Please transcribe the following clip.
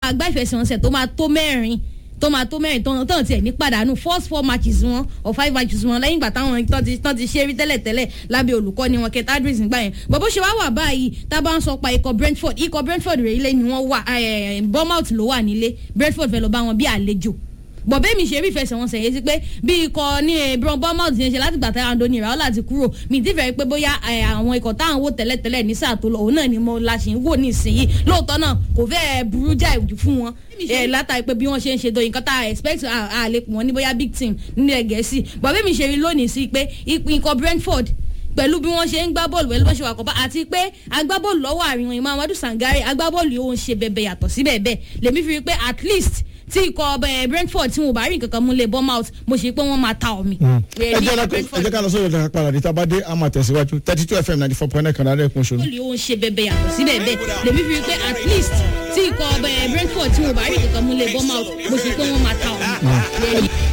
ká gbá ìfẹsẹ̀wọnsẹ̀ tó máa tó mẹ́rin tó máa tó mẹ́rin tán tán tiẹ̀ ní pàdánù first four matches wọn or five matches wọn lẹ́yìn ìgbà táwọn tán ti tán ti ṣe rí tẹ́lẹ̀ tẹ́lẹ̀ lábẹ́ olùkọ́ni wọn kẹta adris nígbà yẹn bó bó ṣe wá wà báyìí tá a bá ń sọ pa ikọ̀ brentford ikọ̀ brentford rẹ̀ ilé ni wọ́n wà bournemouth ló wà nílé brentford fẹ́ lọ bá wọn bí àlejò bọ̀bẹ́ mi ṣe rí ìfẹsẹ̀wọnsẹ̀ yẹn sí pé bí ikọ̀ ní ebron bournemouth ṣe ń ṣe láti gbà tá andoni iraola ti kúrò mi ti fẹ́ pé bóyá àwọn ikọ̀ táwọn wò tẹ́lẹ̀tẹ́lẹ̀ ní sáà tó lọ òun náà ni mo la ṣe ń wò nísìnyí lóòótọ́ náà kò fẹ́ burú jáì fún wọn látàrí pé bí wọ́n ṣe ń ṣe dòyìn kan tá a expect a lè pọ̀ wọ́n ní bóyá big team nílẹ̀ gẹ̀ẹ́sì bọ̀bẹ́ mi ṣe rí lónìí sí pé ikọ̀ brentford pẹ̀lú bí wọ́n ṣe ń gbá bọ́ọ̀lù pẹ̀lú bó ṣe wà kọ́pá àti pé agbábọ́ọ̀lù lọ́wọ́ àárín wọn ìmọ̀ amadu sangare agbábọ́ọ̀lù yóò ń ṣe bẹ̀bẹ̀ yàtọ̀ sí bẹ́ẹ̀ bẹ́ẹ̀ lèmi fi rí pé at least tí ikọ̀ ọbẹ̀ brentford tí wọn bá rí nǹkan kan mú lé bournemouth mo ṣe pé wọ́n máa ta omi. ẹ jẹ́ ká lọ sórí ìdára padà ní tabadé a máa tẹ̀síwájú thirty two fm ninety four point nine kan lára ẹ̀kún ṣòro. bọ́ọ̀lù yóò ń ṣe bẹ̀bẹ̀ yàtọ̀ sí bẹ́ẹ̀ bẹ́ẹ̀ lèmi fi rí pé at least tí ikọ̀ ọbẹ̀ brentford tí wọn bá rí nǹkan kan mú lé bournemouth mo ṣe pé wọ́n máa ta omi.